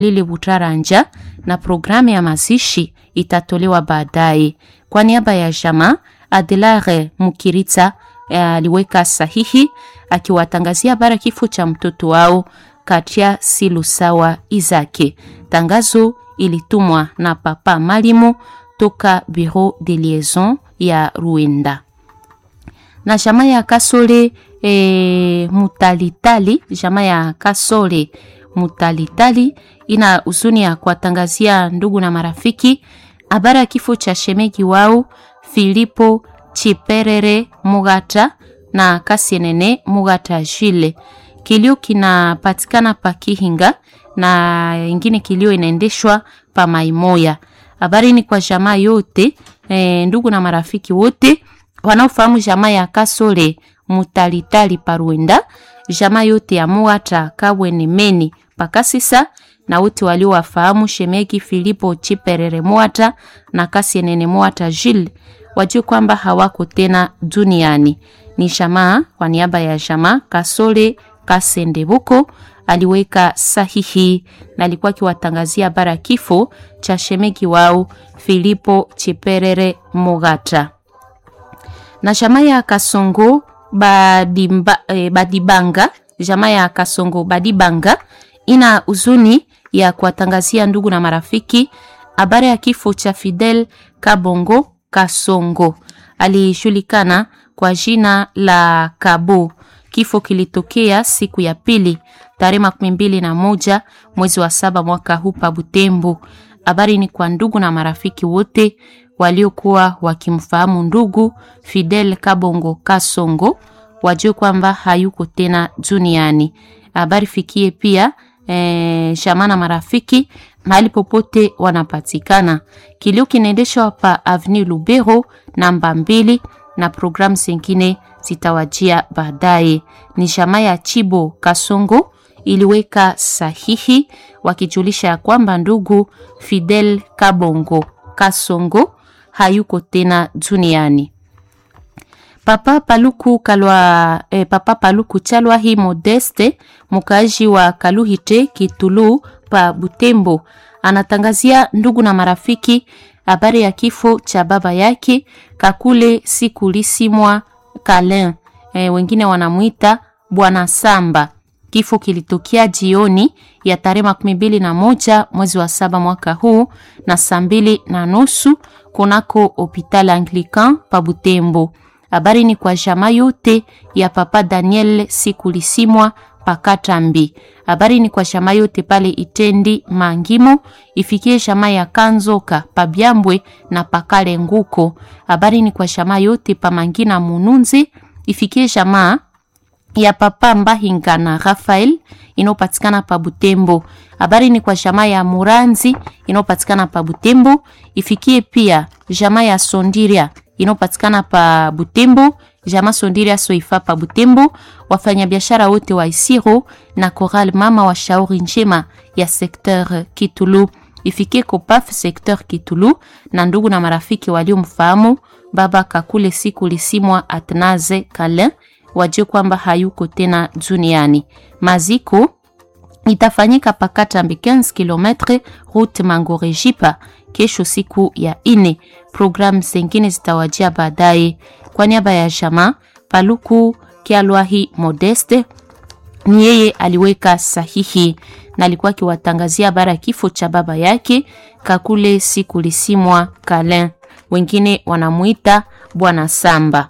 Lili Butaranja na programu ya mazishi itatolewa baadaye. Kwa niaba ya jamaa, Adelare Mukiritsa aliweka sahihi akiwatangazia bara kifo cha mtoto wao Katia Silusawa Izake. Tangazo ilitumwa na Papa Malimu toka Bureau de Liaison ya Ruenda na jamaa ya Kasole e, Mutalitali, jamaa ya Kasole Mutalitali ina huzuni ya kuwatangazia ndugu na marafiki habari ya kifo cha shemegi wao Filipo Chiperere Mugata na Kasienene Mugata Jile. Kilio kinapatikana pa Kihinga na ingine kilio inaendeshwa pa Maimoya. Habari ni kwa jamaa yote e, ndugu na marafiki wote wanaofahamu jamaa ya Kasole Mutalitali Paruenda, jamaa yote ya Muata Kabwene Meni Pakasisa na wote waliowafahamu shemegi Filipo Chiperere Muata na Kasienene Muata Jil wajue kwamba hawako tena duniani. Ni jamaa kwa niaba ya jamaa Kasole Kasendebuko aliweka sahihi na alikuwa akiwatangazia bara kifo cha shemegi wao Filipo Chiperere Mugata na jamaa ya Kasongo Badimba, eh, Badibanga, jamaa ya Kasongo Badibanga ina huzuni ya kuwatangazia ndugu na marafiki habari ya kifo cha Fidel Kabongo Kasongo, alishulikana kwa jina la Kabo. Kifo kilitokea siku ya pili tarehe makumi mbili na moja mwezi wa saba mwaka huu pa Butembo. Habari ni kwa ndugu na marafiki wote waliokuwa wakimfahamu ndugu Fidel Kabongo Kasongo wajue kwamba hayuko tena duniani. Habari fikie pia e, jamaa na marafiki mahali popote wanapatikana. Kilio kinaendeshwa pa Avenue Lubero namba mbili, na programu zingine zitawajia baadaye. Ni jamaa ya Chibo Kasongo iliweka sahihi wakijulisha ya kwamba ndugu Fidel Kabongo Kasongo hayuko tena duniani. Papa Paluku Kalwa, eh, Papa Paluku Chalwa hi Modeste mukaaji wa Kaluhite Kitulu pa Butembo anatangazia ndugu na marafiki habari ya kifo cha baba yake Kakule Sikulisimwa Kalin, eh, wengine wanamwita Bwana Samba. Kifo kilitokea jioni ya tarehe makumi mbili na moja mwezi wa saba mwaka huu na saa mbili na nusu kunako hopital Anglican pa Butembo. Habari ni kwa jamaa yote ya Papa Daniel Sikulisimwa Pakatambi. Habari ni kwa jamaa yote pale Itendi Mangimo, ifikie jamaa ya Kanzoka Pabyambwe na Pakale Nguko. Habari ni kwa jamaa yote pa Mangina Mununzi, ifikie jamaa ya Papa Mbahinga na Rafael inayopatikana pa Butembo. Habari ni kwa jamaa ya Muranzi inayopatikana pa Butembo, ifikie pia jamaa ya Sondiria inayopatikana pa Butembo, jamaa Sondiria Soifa pa Butembo, wafanyabiashara wote wa Isiro na Coral Mama wa Shauri Njema ya sekteur Kitulu, ifikie Kopaf sekteur Kitulu na ndugu na marafiki waliomfahamu baba Kakule siku lisimwa Atnaze Kalin wajue kwamba hayuko tena duniani. Maziko itafanyika Pakatambi 15 km route Mangorejipa kesho siku ya ine. Programu zingine zitawajia baadaye. Kwa niaba ya jamaa Paluku Kialwahi Modeste, ni yeye aliweka sahihi na alikuwa akiwatangazia habari ya kifo cha baba yake Kakule siku lisimwa Kalin, wengine wanamuita Bwana Samba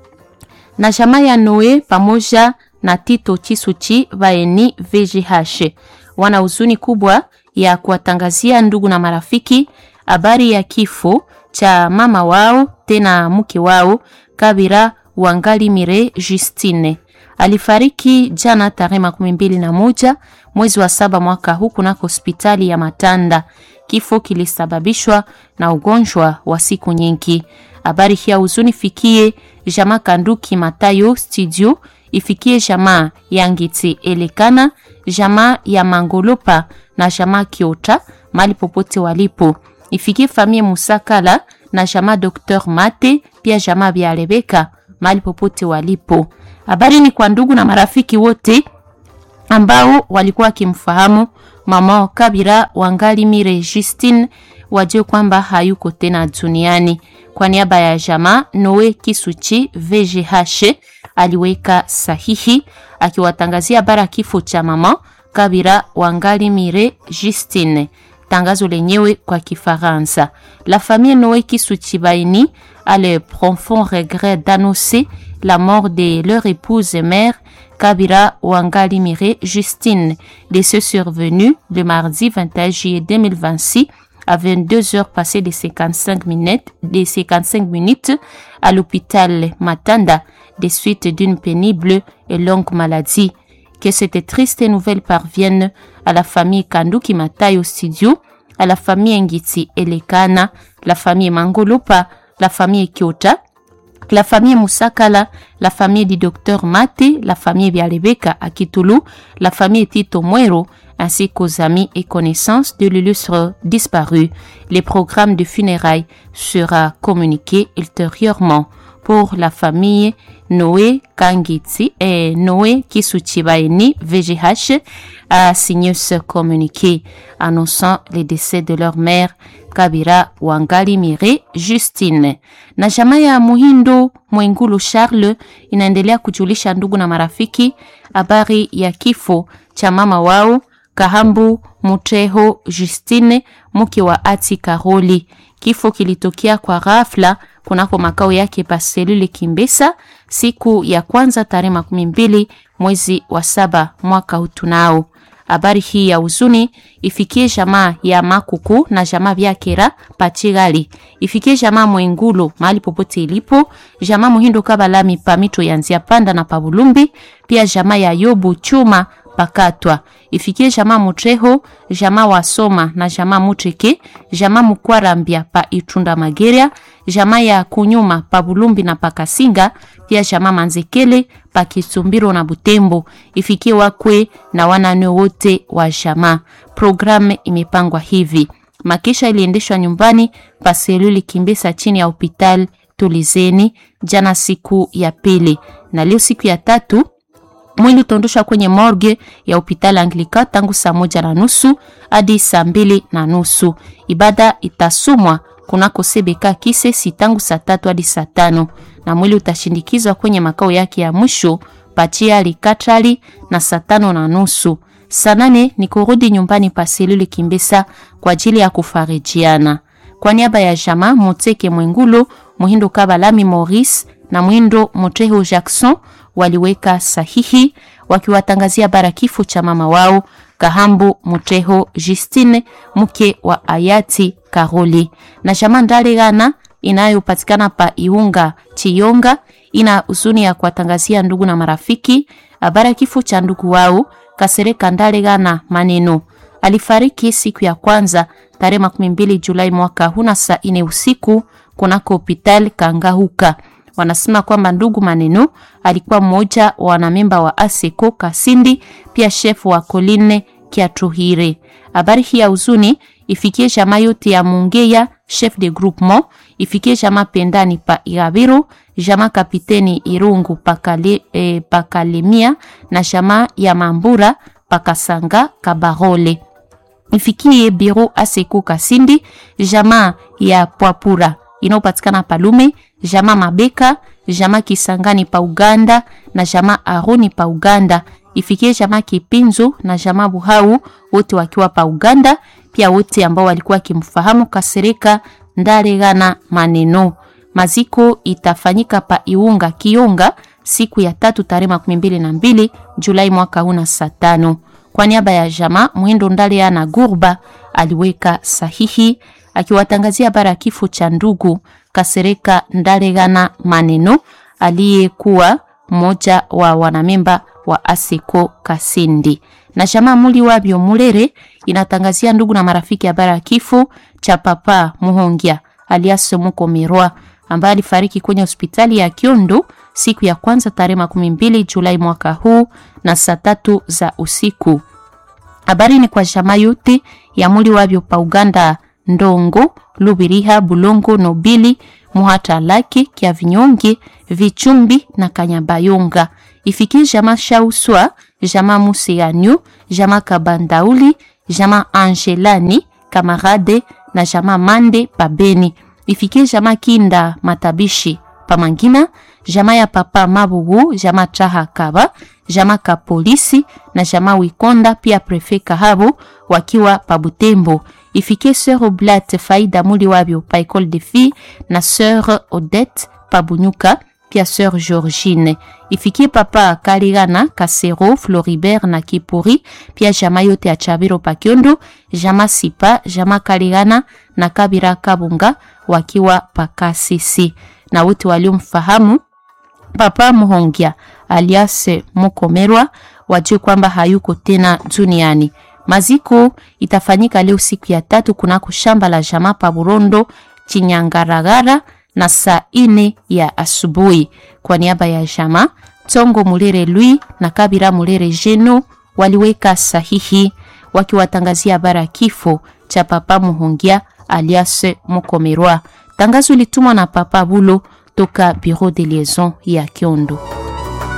na jamaa ya Noe pamoja na Tito Chisuchi vaeni VGH wana huzuni kubwa ya kuwatangazia ndugu na marafiki habari ya kifo cha mama wao tena mke wao Kabira Wangali Mire Justine. Alifariki jana tarehe makumi mbili na moja mwezi wa saba mwaka huu kunako hospitali ya Matanda. Kifo kilisababishwa na ugonjwa wa siku nyingi. Habari hii ya huzuni fikie jamaa Kanduki Matayo studio, ifikie jamaa ya Ngiti Elekana, jamaa ya Mangolopa na jamaa Kiota mali popote walipo, ifikie famie Musakala na jamaa Dr Mate pia jamaa vya Rebeka mali popote walipo. Habari ni kwa ndugu na marafiki wote ambao walikuwa wakimfahamu mama Kabira Wangalimire Justine wajue kwamba hayuko tena duniani. Kwa niaba ya jamaa Noe Kisuchi VGH aliweka sahihi akiwatangazia habari kifo cha mama Kabira Wangalimire Justine. Tangazo lenyewe kwa Kifaransa. La famille Noé Kisuchi Baini a le profond regret d'annoncer la mort de leur épouse et mère Kabira Wangalimire Justine, décès survenu le mardi 21 juillet 2026 à 22 heures passées de 55 minutes, de 55 minutes à l'hôpital Matanda des suites d'une pénible et longue maladie. Que cette triste nouvelle parvienne à la famille Kanduki Matai au studio, à la famille Ngiti Elekana, la famille Mangolopa, la famille Kyota, la famille Musakala, la famille du docteur Mate, la famille Bialebeka à Kitulu, la famille Tito Muero, ainsi qu'aux amis et connaissances de l'illustre disparu. Les programmes de funérailles sera communiqué ultérieurement pour la famille Noé Kangiti et Noé Kisuchibaini VGH a signé ce communiqué annonçant le décès de leur mère Kabira Wangalimire Justine. Na jamaa ya Muhindo Mwengulu Charles inaendelea kujulisha ndugu na marafiki habari ya kifo cha mama wao Kahambu Muteho Justine mke wa Ati Karoli. Kifo kilitokea kwa ghafla kunako makao yake pa selule Kimbesa siku ya kwanza tarehe makumi mbili mwezi wa saba mwaka hutunao. Habari hii ya huzuni ifikie jamaa ya Makuku na jamaa vya Kera Pachigali, ifikie jamaa Mwengulu mahali popote ilipo, jamaa Muhindo Kabalami pamito yanzia panda na pabulumbi, pia jamaa ya Yobu Chuma pakatwa ifikie jamaa Mutreho, jamaa wa Soma na jamaa Mutreke, jamaa Mukwarambia pa Itunda Mageria, jamaa ya Kunyuma pa Bulumbi na Pakasinga, pia jamaa Manzekele pa Kisumbiro na Butembo, ifikie wakwe na wanane wote wa jamaa. Programu imepangwa hivi: makisha iliendeshwa nyumbani pa seluli Kimbesa chini ya hospitali Tulizeni jana siku ya pili, na leo siku ya tatu mwili utaondoshwa kwenye morgue ya hospitali Anglika tangu saa moja na nusu hadi saa mbili na nusu. Ibada itasumwa kunako sebeka Kisesi tangu saa tatu hadi saa tano na mwili utashindikizwa kwenye makao yake ya mwisho Pachia Likatali na saa tano na nusu. Saa nane ni kurudi nyumbani pa selule Kimbesa kwa ajili ya kufarijiana. Kwa niaba ya jama Moteke Mwengulu, Muhindo Kabalami Maurice na Mwindo Moteho Jackson waliweka sahihi wakiwatangazia bara kifo cha mama wao Kahambu Muteho Justine mke wa hayati Karoli. Na jamaa Ndalegana inayopatikana pa Iunga Chiyonga ina huzuni ya kuwatangazia ndugu na marafiki habari kifo cha ndugu wao Kasereka Ndalegana Maneno. Alifariki siku ya kwanza tarehe makumi mbili Julai mwaka huna saa ine usiku kunako hospitali Kangahuka. Wanasema kwamba ndugu Maneno alikuwa mmoja wa wanamemba wa Aseko Kasindi, pia shefu wa Koline Kiatuhire. Habari hii ya huzuni ifikie jamaa yote ya Mungeya, chef de groupement, ifikie jamaa Pendani pa Irabiru, jamaa Kapiteni Irungu pakale, eh, pakalemia na jamaa ya Mambura pakasanga Kabarole. Ifikie biro Aseko Kasindi, jamaa ya Pwapura inayopatikana Palume, jamaa Mabeka, jamaa Kisangani pa Uganda na jamaa Aroni pa Uganda. Ifikie jamaa Kipinzo na jamaa Buhau wote wakiwa pa Uganda, pia wote ambao walikuwa kimfahamu Kasereka Ndaregana Maneno. Maziko itafanyika pa Iunga Kionga siku ya tatu tarehe makumi mbili na mbili Julai mwaka huu na saa tano. Kwa niaba ya jamaa Mwindo Ndalea na Gurba aliweka sahihi akiwatangazia habari ya kifo cha ndugu Kasereka Ndalegana Maneno aliyekuwa mmoja wa wanamemba wa Aseko Kasindi. Na jamaa muli wabyo Mulere inatangazia ndugu na marafiki habari ya kifo cha papa Muhongia alias Mukomerwa ambaye alifariki kwenye hospitali ya Kiondo siku ya kwanza tarehe makumi mbili Julai mwaka huu na saa tatu za usiku. Habari ni kwa jamaa yote ya muli wabyo pa Uganda Ndongo, Lubiriha, Bulongo, Nobili, Muhata Lake, Kia Vinyonge, Vichumbi na Kanyabayonga. Ifikie jamaa Shauswa, jamaa Museanyu, jamaa Kabandauli, jamaa Angelani Kamarade na jamaa Mande Pabeni. Ifikie jamaa Kinda Matabishi Pamangina, jamaa ya papa Mabugu, jamaa Chaha Kaba, jamaa Kapolisi na jamaa Wikonda pia prefe Kahabu wakiwa Pabutembo. Ifikie sœur Oblat Faida Muli wabio pa école de filles na sœur Odette Pabunyuka pia sœur Georgine. Ifikie papa Kaligana Kasero Floribert na Kipuri pia jamaa yote ya Chabiro Pakiondo, jamaa Sipa, jamaa Kaligana na Kabira Kabunga wakiwa Pakasisi na wote waliomfahamu Papa Muhongia alias Mukomerwa wajue kwamba hayuko tena duniani. Maziko itafanyika leo siku ya tatu kunako shamba la jamaa pa Burondo Chinyangaragara na saa ine ya asubuhi. Kwa niaba ya jamaa Tongo Mulere Lui na Kabira Mulere Jeno waliweka sahihi wakiwatangazia habari ya kifo cha Papa Muhongia alias Mukomerwa. Tangazo litumwa na Papa Bulo toka Bureau de Liaison ya Kiondo.